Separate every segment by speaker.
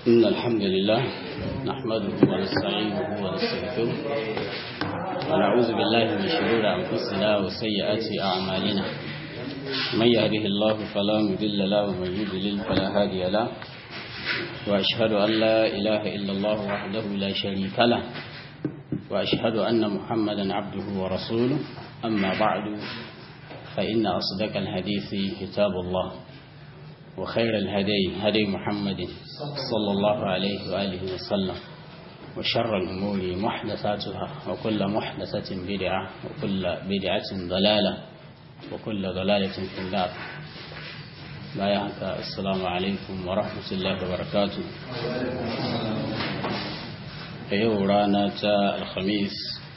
Speaker 1: إن الحمد لله نحمده ونستعينه ونستغفره ونعوذ بالله من شرور أنفسنا وسيئات أعمالنا من يهده الله فلا مضل له ومن يضلل فلا هادي له وأشهد أن لا إله إلا الله وحده لا شريك له وأشهد أن محمدا عبده ورسوله أما بعد فإن أصدق الحديث كتاب الله وخير الهدي هدي محمد صلى الله عليه وآله وسلم وشر الأمور محدثاتها وكل محدثة بدعة وكل بدعة ضلالة وكل ضلالة في النار لا يحكى السلام عليكم ورحمة الله وبركاته yau rana ta alhamis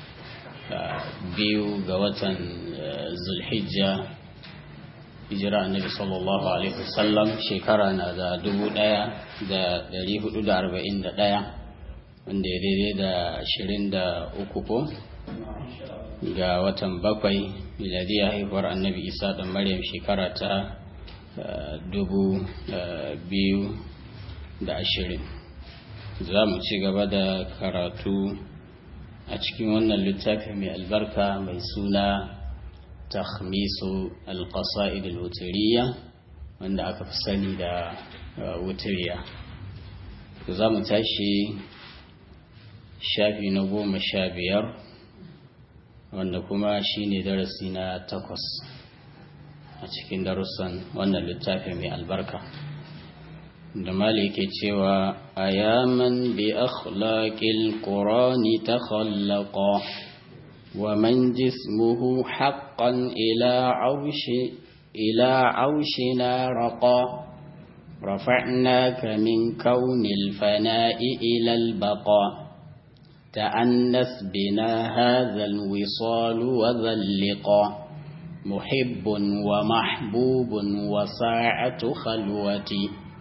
Speaker 1: biyu ga watan zulhijja hijira annabi sallallahu alaihi wasallam shekara na da dubu daya da dari hudu da arba'in da daya wanda ya daidai da ashirin da uku ko ga watan bakwai miladiya haihuwar annabi isa da maryam shekara ta dubu biyu da ashirin za mu ci gaba da karatu a cikin wannan littafi mai albarka mai suna takhmisu alqasa'id alwutiriya wanda aka fi sani da wutiriya za mu tashi shafi na goma sha biyar wanda kuma shine darasi na takwas a cikin darussan wannan littafi mai albarka da malike cewa ayaman bi akhlaqil qur'ani takhallaqa wa man jismuhu haqqan ila arshi ila arshina raqa رفعناك من كون الفناء إلى البقاء تأنس بنا هذا الوصال وذا اللقاء محب ومحبوب وساعة خلوتي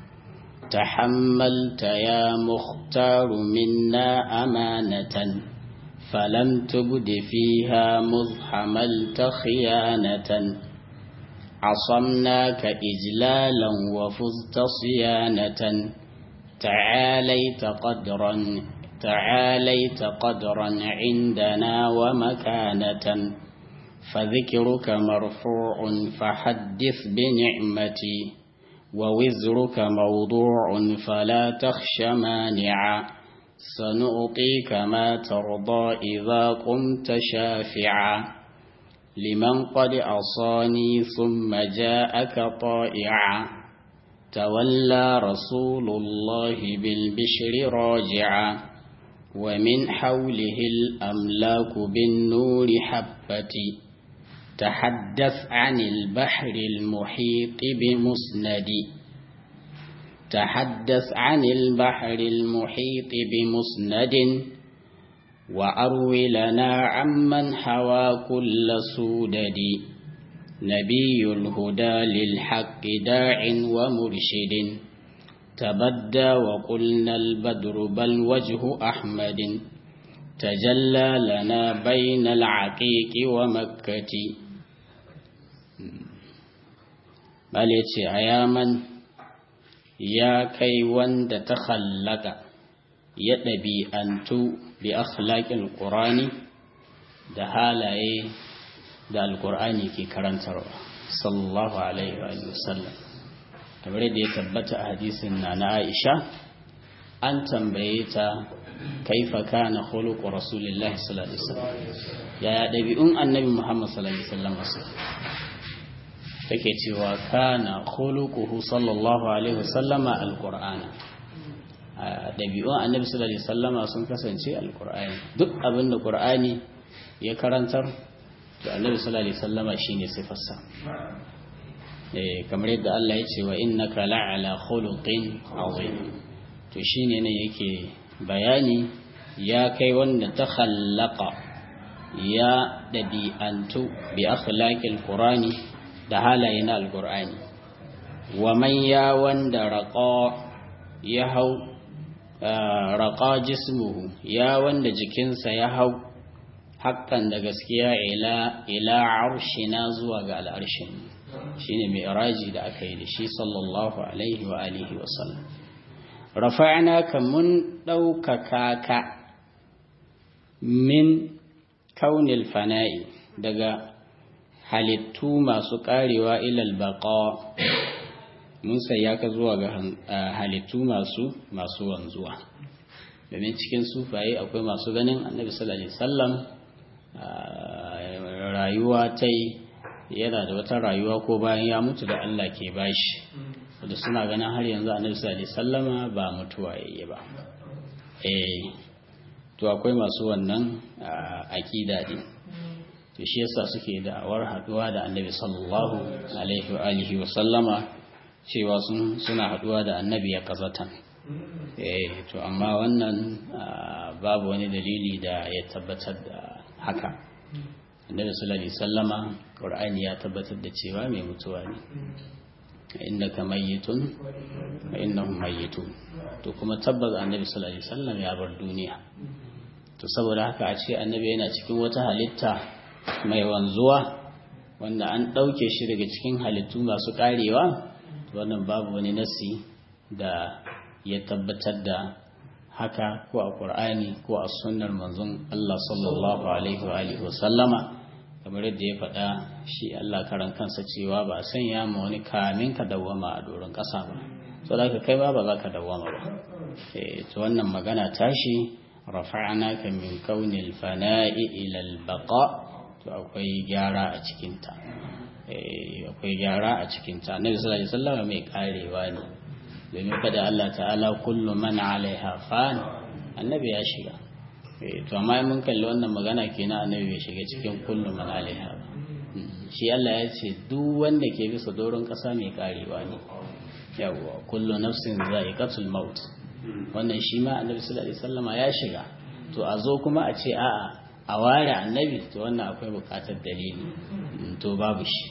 Speaker 1: تحملت يا مختار منا أمانة فلم تبد فيها مذ حملت خيانة عصمناك إجلالا وفزت صيانة تعاليت قدرا تعاليت قدرا عندنا ومكانة فذكرك مرفوع فحدث بنعمتي ووزرك موضوع فلا تخش مانعا سنعطيك ما ترضى إذا قمت شافعا لمن قد أصاني ثم جاءك طائعا تولى رسول الله بالبشر راجعا ومن حوله الأملاك بالنور حبتي تحدث عن البحر المحيط بمسند تحدث عن البحر المحيط بمسند وأروي لنا عمن حوى كل سودد نبي الهدى للحق داع ومرشد تبدى وقلنا البدر بل وجه أحمد تجلى لنا بين العقيق ومكة bal ya ce a yaman ya kai wanda ta hallaka ya ɗabi'antu bi akhlaqil qur'ani da halaye da alqur'ani ke karantarwa sallallahu alaihi wa sallam kamar da ya tabbata a hadisin na na Aisha an tambaye ta kaifa kana khuluqu rasulillahi sallallahu alaihi wasallam yaya ɗabi'un annabi Muhammad sallallahu alaihi wasallam take cewa kana khuluquhu sallallahu alaihi wasallama alqur'ana dabi'un annabi sallallahu alaihi wasallama sun kasance alqur'ani duk abin da qur'ani ya karantar to annabi sallallahu alaihi wasallama shine sifarsa eh kamar yadda Allah ya ce wa innaka la'ala khuluqin azim to shine ne yake bayani ya kai wanda ta khallaqa ya dabi'antu bi akhlaqil qur'ani da halaye na alkur'ani wa man ya wanda raƙa ya hau raƙa jismuhu ya wanda jikinsa ya hau haƙƙan da gaskiya ila ila arshina zuwa ga al'arshin shine mai iraji da aka yi da shi sallallahu alaihi wa alihi wa sallam rafa'na ka mun ɗaukaka ka min kaunil fana'i daga halittu masu karewa ilal baqa mun ya ka zuwa ga halittu masu masu wanzuwa domin cikin sufaye akwai masu ganin annabi sallallahu alaihi wasallam rayuwa ta yana da wata rayuwa ko bayan ya mutu da Allah ke bashi da suna ganin har yanzu annabi sallallahu alaihi wasallama ba mutuwa yayi ba eh to akwai masu wannan aqida din to shi yasa suke da'awar haduwa da annabi sallallahu alaihi wa alihi wa sallama cewa sun suna haduwa da annabi ya kazatan eh to amma wannan babu wani dalili da ya tabbatar da haka annabi sallallahu alaihi sallama qur'ani ya tabbatar da cewa mai mutuwa ne innaka mayyitun wa innahum mayyitun to kuma tabbas annabi sallallahu alaihi wasallam ya bar duniya to saboda haka a ce annabi yana cikin wata halitta mai wanzuwa wanda an ɗauke shi daga cikin halittu masu ƙarewa wannan babu wani nasi da ya tabbatar da haka ko a ƙur'ani ko a sunnar manzon Allah sallallahu alaihi wa alihi sallama kamar yadda ya faɗa shi Allah karan kansa cewa ba a sanya ma wani kamin ka dawwama a doron ƙasa ba saboda haka kai ba ba za ka dawwama ba to wannan magana tashi rafa'naka min kaunil fana'i ila al-baqa to akwai gyara a cikinta akwai gyara a cikinta annabi sallallahu alaihi wasallam mai karewa ne domin kada Allah ta'ala kullu man alaiha fan annabi ya shiga to amma mun kalli wannan magana kenan annabi bai shiga cikin kullu man alaiha ba shi Allah ya ce duk wanda ke bisa doron kasa mai karewa ne yawwa kullu nafsin za'iqatul maut wannan shi ma annabi sallallahu alaihi wasallam ya shiga to a zo kuma a ce a'a a ware annabi to wannan akwai bukatar dalili to babu shi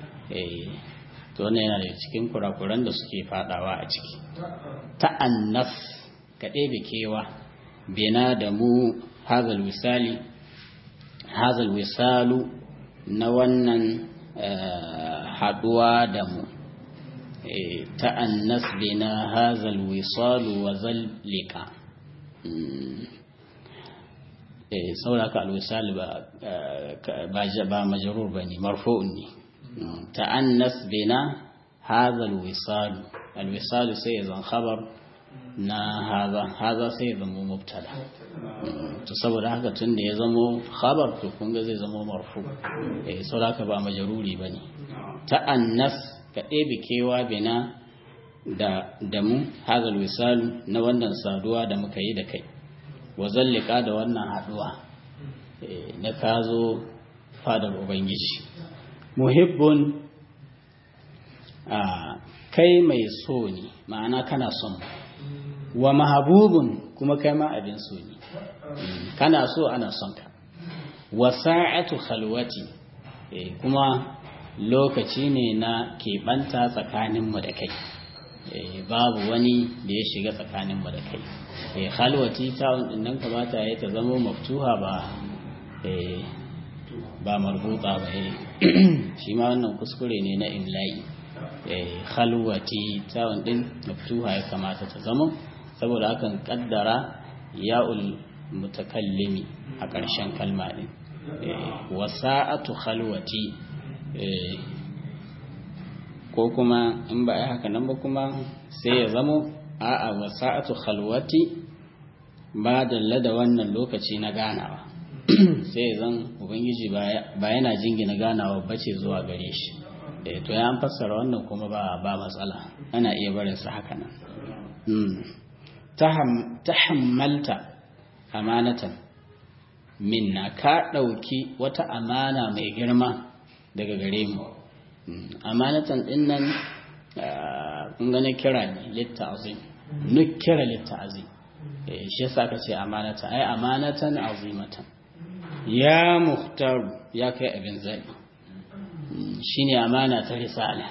Speaker 1: to wannan yana da cikin kurakuran da suke fadawa a ciki ta'annas ka ɗebe kewa bina da mu hazal wisali hazal wisalu na wannan haduwa da mu ta'annas bina hazal wisalu wa zallika sauraka alwisal ba ba majrur bane marfu'un ne ta'annas bina hadha alwisal alwisal sai zan khabar na hadha hadha sai zama mubtada to saboda haka tun da ya zama khabar to kun ga zai zama marfu eh sauraka ba majruri bane ta'annas ka ɗebe kewa bina da da mu hadha alwisal na wannan saduwa da muka yi da kai wa zallika da wannan haduwa na ka zo fadar ubangiji muhibbun kai mai so ne ma'ana kana son wa mahabubun kuma kai ma abin so ne kana so ana son ka wa sa'atu khalwati kuma lokaci ne na keɓanta tsakaninmu da kai babu wani da ya shiga tsakaninmu da kai eh halwati ta'un din nan kamata ya ta zama maftuha ba eh ba marbuta ba eh shi ma wannan kuskure ne na imla'i eh halwati ta'un din maftuha ya kamata ta zama saboda hakan kaddara ya'ul mutakallimi a ƙarshen kalma din eh wasa'atu khalwati eh ko kuma in ba a haka nan ba kuma sai ya zamo a'a wasa'atu khalwati ba dalla da wannan lokaci na ganawa sai zan ubangiji ba yana jingina ganawa bace zuwa gare shi eh to ya an fassara wannan kuma ba ba matsala ana iya barin sa haka nan tahammalta amanatan minna ka ɗauki wata amana mai girma daga gare mu amanatan din nan kun gane kira ne litta azim nukira litta azim shi yasa ka ce amanatan ai amanatan azimatan ya muhtaru ya kai abin zabi shine amana ta risala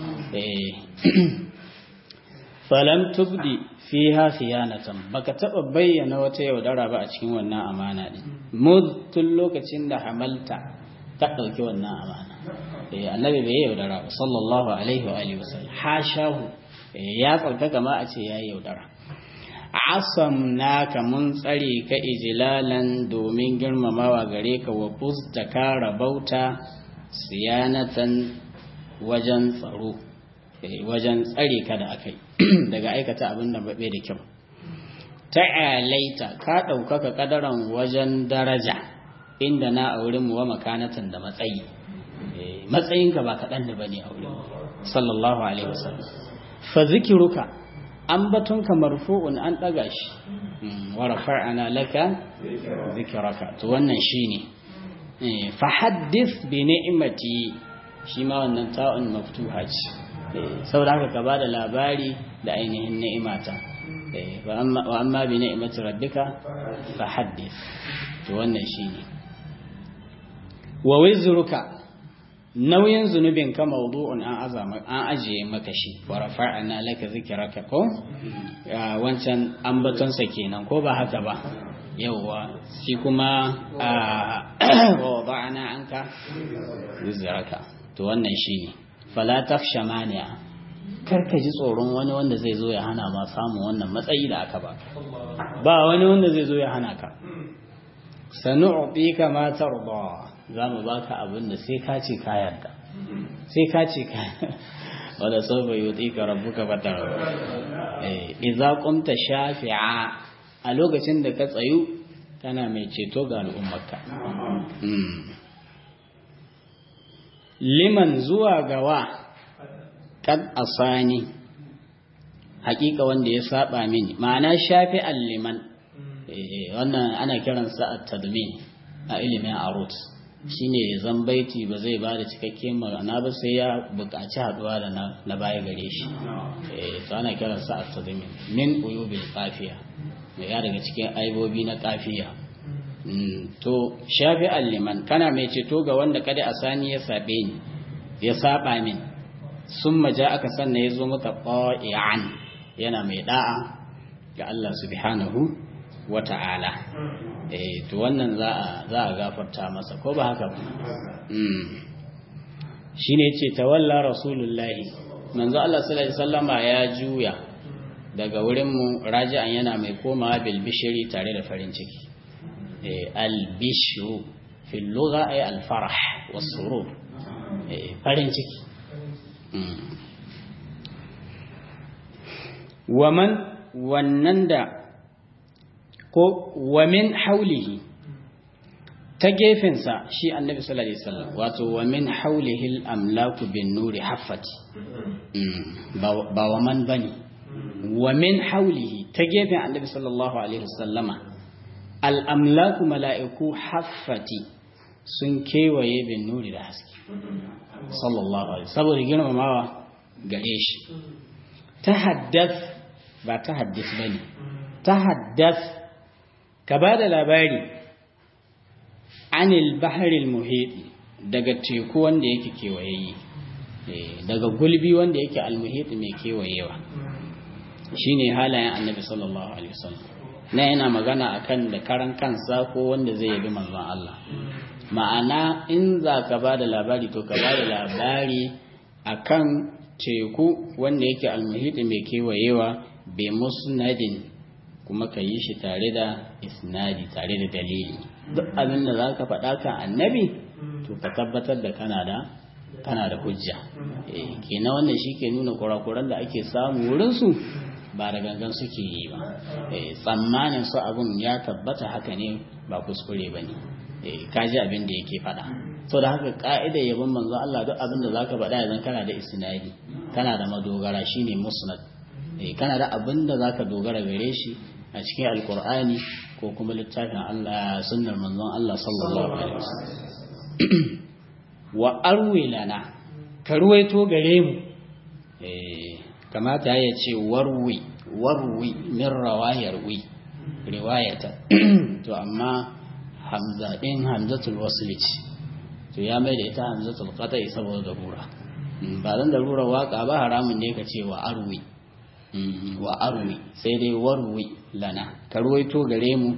Speaker 1: falam tubdi fiha khiyanatan baka taba bayyana wata yaudara ba a cikin wannan amana din mud tun lokacin da hamalta ka dauki wannan amana eh annabi bai yaudara ba sallallahu alaihi wa alihi wasallam hashahu ya tsarkaka ma a ce yayi yaudara asamnaka mun tsare ka ijilalan domin girmamawa gare ka wa da ka rabauta siyanatan wajen tsaro wajen tsare ka da akai daga aikata abin da babe da kyau ta'alaita ka ɗaukaka kadaran wajen daraja inda na a wurin mu wa makanatan da matsayi matsayinka ba kaɗan da bane a wurin sallallahu alaihi wasallam fa zikiruka ambatonka marfu'un an ɗaga shi wa rafa'ana laka zikraka to wannan shine fa haddith bi ni'mati shi ma wannan ta'un maftuha ce saboda haka ka bada labari da ainihin ni'imata wa amma bi ni'mati rabbika fa haddith to wannan shine wa wizruka nauyin zunubin ka mawdu'un an azama an ajiye maka shi wa rafa'na laka zikraka ko wancan ambatonsa kenan ko ba haka ba yawwa shi kuma wa wada'na anka zikraka to wannan shine fala takhsha mani'a kar ka ji tsoron wani wanda zai zo ya hana ma samun wannan matsayi da aka ba ba wani wanda zai zo ya hana ka sanu'tika ma tarda za mu baka abin da sai ka ce ka yarda sai ka ce ka wanda sau bai yi ka rabbuka fatar idza qumta shafi'a a lokacin da ka tsayu kana mai ceto ga al'ummarka liman zuwa gawa kad asani hakika wanda ya saba mini ma'ana shafi'an liman wannan ana kiransa at-tadmin a ilimin arut shine zan baiti ba zai ba da cikakken magana ba sai ya buƙaci haɗuwa da na baya gare shi to ana kiransa at-tadmin min uyubil qafiya ya daga cikin aibobi na qafiya to shafi'an liman kana mai ceto ga wanda kada asani ya sabe ni ya saba min summa ja aka sanna ya zo maka qa'ian yana mai da'a ga Allah subhanahu wa ta'ala eh to wannan za a za a gafarta masa ko ba haka ba mm shine yace tawalla rasulullahi manzo Allah sallallahu alaihi wasallama ya juya daga wurin mu raji'an yana mai komawa bil bishri tare da farin ciki eh al bishru fil lugha ay al farah was surur eh farin ciki waman wannan da ko wamin haulihi ta gefensa shi annabi sallallahu alaihi wasallam wato wamin haulihi al-amlaku bin nuri haffati ba waman bane wamin haulihi ta gefen annabi sallallahu alaihi wasallama al-amlaku mala'iku haffati sun kewaye bin nuri da haske sallallahu alaihi saboda girmamawa gare shi ta haddath ba ta haddis bane ta haddath ka ba da labari anil baharil muhiti daga teku wanda yake kewaye daga gulbi wanda yake almuhiti mai kewayewa shine halayen annabi sallallahu alaihi wasallam na yana magana akan da karan kansa ko wanda zai yabi manzon Allah ma'ana in za ka ba da labari to ka ba da labari akan teku wanda yake almuhiti mai kewayewa bi musnadin kuma ka yi shi tare da isnadi tare da dalili duk abin da za ka faɗa kan annabi to ka tabbatar da kana da kana da hujja kenan wannan shi ke nuna kurakuran da ake samu wurinsu ba da gangan suke yi ba tsammanin su abin ya tabbata haka ne ba kuskure ba ne ka ji abin da yake faɗa so da haka ka'idar yabon manzo Allah duk abin da za ka faɗa yanzu kana da isnadi kana da madogara shine musnad kana da abin da za ka dogara gare shi a cikin alkur'ani ko kuma littafin Allah sunnar manzon Allah sallallahu alaihi wasallam wa arwi lana ka ruwaito gare mu eh kamata ya ce warwi warwi min rawayar wi riwayata to amma hamza din hamzatul wasli to ya mai da ita hamzatul qata'i saboda darura ba dan darura waka ba haramun ne ka ce wa arwi wa arwi sai dai warwi lana ka ruwaito gare mu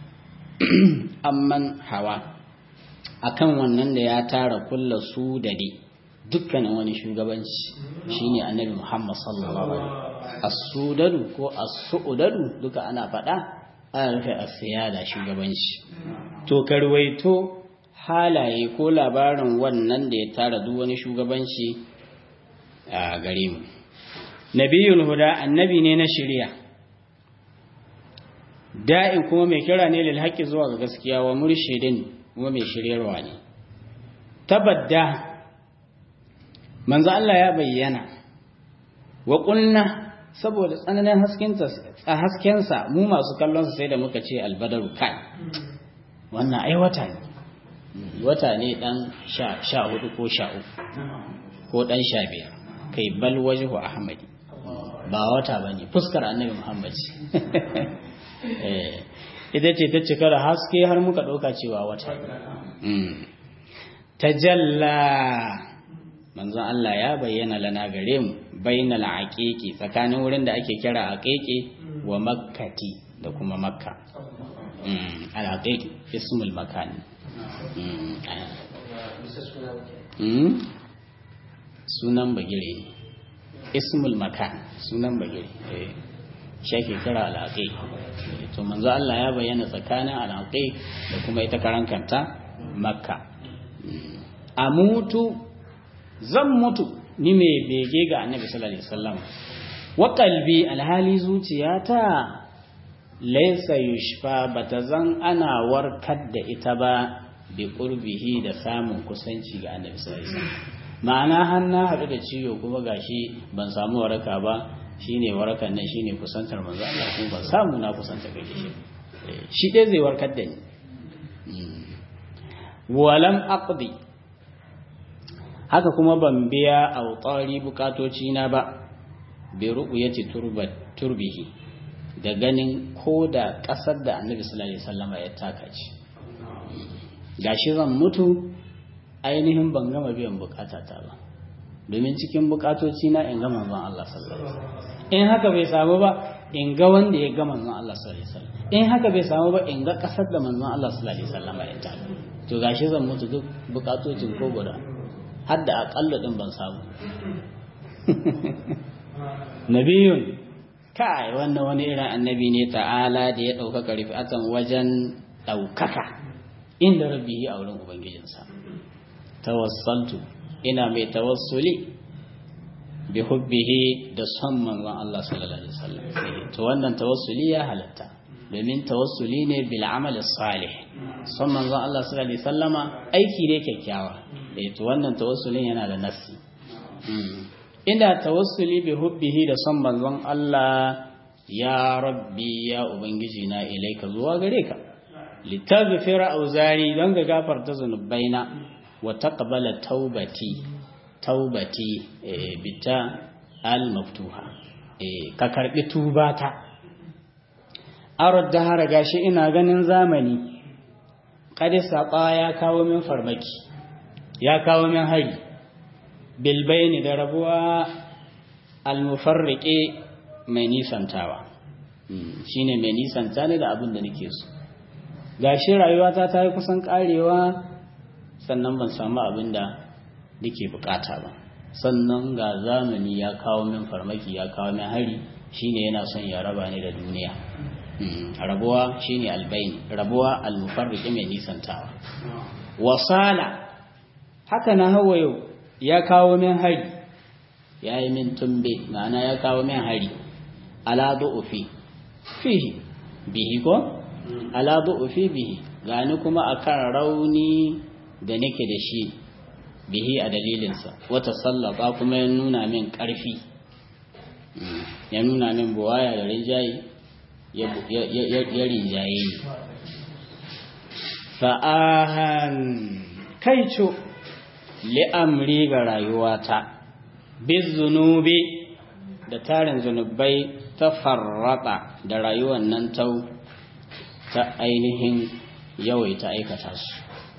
Speaker 1: amman hawa akan wannan da ya tara kulla su da dai dukkanin wani shugabanci shine annabi Muhammad sallallahu alaihi as-sudadu ko as-su'udadu duka ana faɗa ana rufe as-siyada shugabanci to karwaito halaye ko labarin wannan da ya tara duk wani shugabanci a gare mu nabiyul huda annabi ne na shari'a da'in kuma mai kira ne lil haqqi zuwa ga gaskiya wa murshidin kuma mai shiryarwa ne tabadda manzo Allah ya bayyana wa qulna saboda tsananin haskensa a haskensa mu masu kallon sa sai da muka ce albadaru kai wannan ai wata ne wata ne dan sha hudu ko sha uku ko dan sha biyar kai bal wajhu ahmadi ba wata bane fuskar annabi muhammad eh ita ce ta cika da haske har muka ɗauka cewa wata tajalla manzon Allah ya bayyana lana gare mu bainal aqiqi tsakanin wurin da ake kira aqiqi wa makkati da kuma makka al aqiqi ismul makan sunan bagire ne ismul makan sunan bagire shi kira al aqiq to manzo Allah ya bayyana tsakanin al aqiq da kuma ita karankanta makka a mutu zan mutu ni mai bege ga annabi sallallahu alaihi wasallam wa qalbi alhali zuciyata laysa yushfa bata zan ana warkar da ita ba bi qurbihi da samun kusanci ga annabi sallallahu alaihi wasallam ma'ana har na haɗu da ciwo kuma gashi ban samu waraka ba shine warakan nan shine kusantar manzo Allah kuma ban samu na kusanta ga shi shi dai zai warkar da ni walam aqdi haka kuma ban biya autari bukatoci na ba bi ru'yati turbat turbihi da ganin ko da kasar da Annabi sallallahu alaihi wasallam ya taka ci gashi zan mutu ainihin ban gama biyan bukatata ba domin cikin bukatoci na in ga manzon Allah sallallahu alaihi wasallam in haka bai samu ba in ga wanda ya ga manzon Allah sallallahu alaihi wasallam in haka bai samu ba in ga kasar da manzon Allah sallallahu alaihi wasallam ya taka to gashi zan mutu duk bukatocin ko guda har da aƙalla ɗin ban samu nabiyun kai wannan wani irin annabi ne ta'ala da ya ɗaukaka rifatan wajen ɗaukaka inda rabbihi a wurin ubangijinsa tawassaltu ina mai tawassuli bi hubbihi da son manzon Allah sallallahu alaihi wasallam to wannan tawassuli ya halatta domin tawassuli ne bil amal salih son manzon Allah sallallahu alaihi wasallama aiki ne kyakkyawa eh to wannan tawassulin yana da nafsi ina tawassuli bi hubbihi da son manzon Allah ya rabbi ya ubangiji na ilaika zuwa gare ka litaghfira auzari don ga gafarta zunubaina wa taqbala taubati taubati bita al maftuha ka karbi tubata arad da har gashi ina ganin zamani kadi saba ya kawo min farmaki ya kawo min hari bilbaini da rabuwa almufarriqe mai nisantawa shine mai nisanta ne da abin da nake so gashi rayuwata ta yi kusan karewa sannan ban samu abin da nake bukata ba sannan ga zamani ya kawo min farmaki ya kawo min hari shine yana son ya raba ni da duniya rabuwa shine albaini rabuwa almufarriqe mai nisantawa wasala haka na hawa yau ya kawo min hari ya yi min tumbe ma'ana ya kawo min hari ala du'ufi fihi bihi ko ala du'ufi bihi gani kuma akan rauni da nake da shi bihi a dalilinsa wata sallaba kuma ya nuna min ƙarfi ya nuna min buwaya da rinjaye ya rinjaye fa'ahan kai co li'amri ga rayuwata bin zunubi da tarin zunubai ta farrata da rayuwar nan tau ta ainihin yawaita aikata su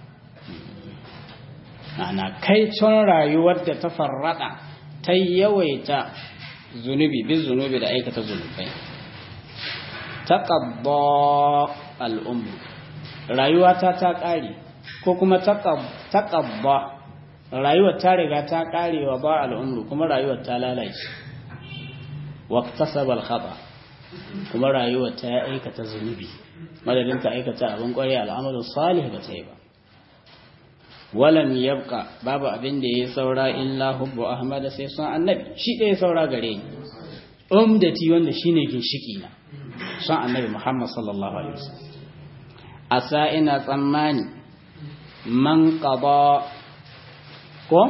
Speaker 1: ana kai con rayuwar da ta farrata ta yawaita zunubi bin zunubi da aikata zunubai ta ƙabba al'ummu rayuwata ta ƙare ko kuma ta ƙabba rayuwar ta riga ta karewa ba al'umru kuma rayuwar ta lalace waqtasaba al-khata kuma rayuwar ta aikata zunubi madadin ta aikata abin kware al'amalu salih ba ta yi ba walam yabqa babu abin da ya saura illa hubbu ahmad sai son annabi shi ɗaya saura gare ni umdati wanda shine ginshiki na son annabi muhammad sallallahu alaihi wasallam asa ina tsammani man qada ko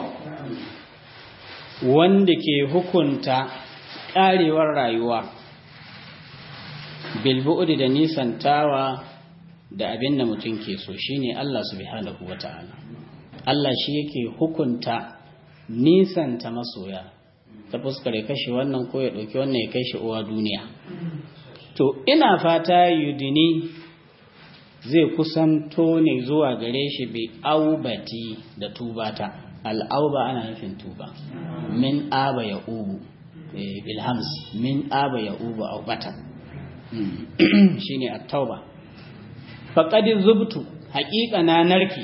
Speaker 1: wanda ke hukunta karewar rayuwa bilbu'udi da nisantawa da abin da mutum ke so shine Allah subhanahu wata'ala Allah shi yake hukunta nisanta masoya ta fuskar ya kashe wannan ko ya ɗauki wannan ya kai shi uwa duniya to ina fata yudini zai kusanto ne zuwa gare shi bi aubati da tubata al'auba ana nufin tuba min aba ya ubu bilhams min aba ya ubu aubata shine at-tauba faqad zubtu haqiqa na narke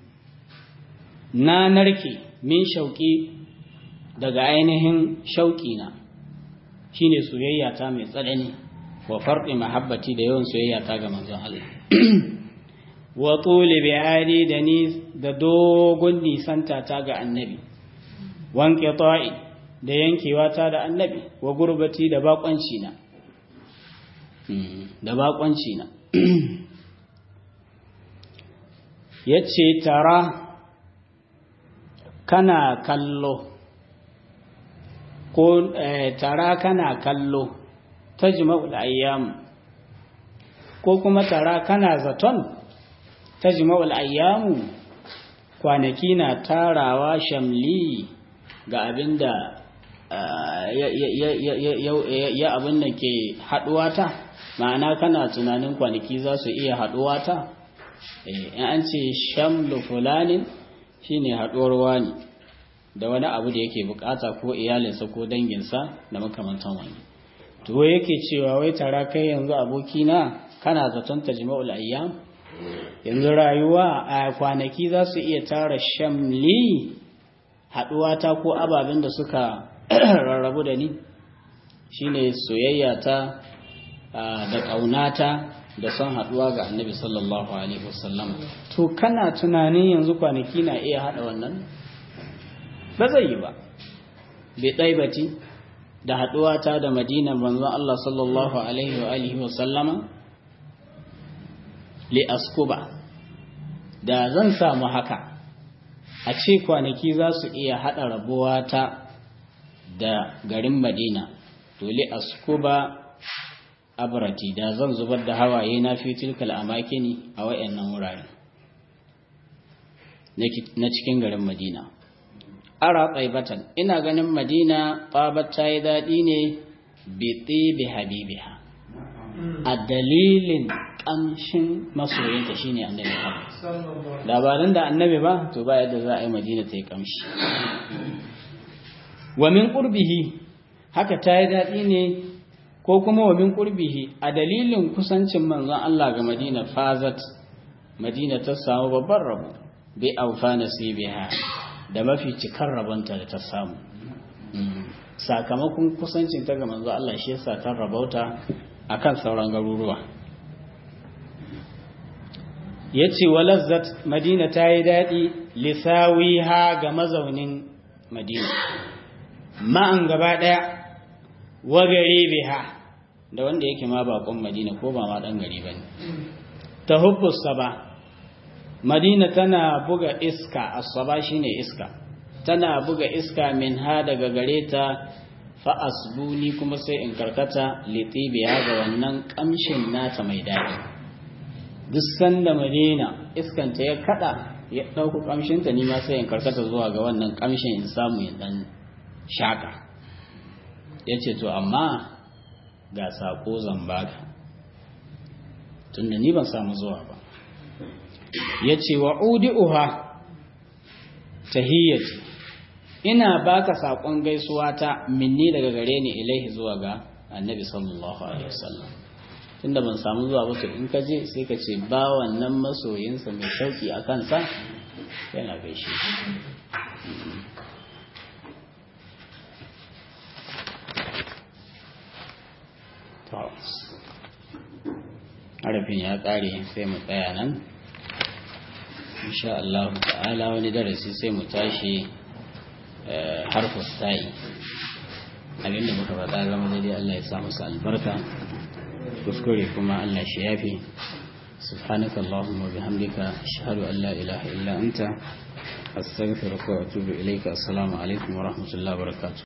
Speaker 1: na narke min shauki daga ainihin shauki na shine soyayya ta mai tsanani wa farqi mahabbati da yawan soyayya ta ga manzon Allah wa tuli bi'adi da ni da dogon nisanta ta ga annabi wanke ta'i da yankewa ta da annabi wa gurbati da bakonci na da bakonci na yace tara kana kallo ko tara kana kallo tajma'ul ayyam ko kuma tara kana zaton tajma'ul ayyamu kwanaki na tarawa shamli ga abinda ya abin da ke haduwa ta ma'ana kana tunanin kwanaki za su iya haduwa ta in an ce shamlu fulanin shine haduwar wani da wani abu da yake bukata ko iyalinsa ko danginsa da makamantan wani to yake cewa wai tara kai yanzu abokina kana zaton tajma'ul ayyam yanzu rayuwa a kwanaki za su iya tara shamli haɗuwa ta ko ababen da suka rarrabu da ni shine soyayya ta da ƙaunata da son haɗuwa ga annabi sallallahu alaihi wasallam to kana tunanin yanzu kwanaki na iya haɗa wannan ba zai yi ba bai ɗaibati da haɗuwa ta da madina manzon Allah sallallahu alaihi wa alihi wasallama li askuba da zan samu haka a ce kwanaki za su iya haɗa rabuwa ta da garin madina to li askuba abrati da zan zubar da hawaye na fi tilkal amakini a wayannan wuraren na cikin garin madina ara tsaibatan ina ganin madina tsabar ta yi daɗi ne bi tsibi habibiha a dalilin kamshin masoyinta shine annabi Muhammad labarin da annabi ba to ba yadda za a yi Madina ta yi kamshi wa min qurbihi haka ta yi daɗi ne ko kuma wa min qurbihi a dalilin kusancin manzon Allah ga Madina fazat Madina ta samu babban rabo bi aufa nasibiha da mafi cikar rabonta da ta samu sakamakon kusancin ta ga manzon Allah shi yasa ta rabauta akan sauran garuruwa ya ce walazzat madina ta yi daɗi lissawi ha ga mazaunin madina ma'an gaba ɗaya wagare biha da wanda yake ma bakon madina ko ba ma ɗan gari ba ne ta hubbusa ba madina tana buga iska asaba shine iska tana buga iska min ha daga gare ta fa'asbuni kuma sai in karkata litibiya ga wannan ƙamshin nata mai daɗi duk sanda madina iskanta ya kada ya ɗauku ƙamshinta ni ma sai in karkata zuwa ga wannan ƙamshin in samu ya ɗan shaƙa ya ce to amma ga saƙo zan baka tunda ni ban samu zuwa ba ya ce wa udi'uha tahiyyati ina baka saƙon gaisuwa ta minni daga gare ni ilaihi zuwa ga annabi sallallahu alaihi wasallam tunda ban samu zuwa ba to in ka je sai ka ce ba wannan masoyinsa mai shauki a kansa yana gaishe harafin ya ƙare sai mu tsaya nan insha Allah ta'ala wani darasi sai mu tashi harfus ta'i abinda muka faɗa zama daidai Allah ya samu su albarka kuskure kuma Allah shi yafi سبحانك اللهم وبحمدك أشهد أن لا إله إلا أنت أستغفرك وأتوب إليك السلام عليكم ورحمة الله وبركاته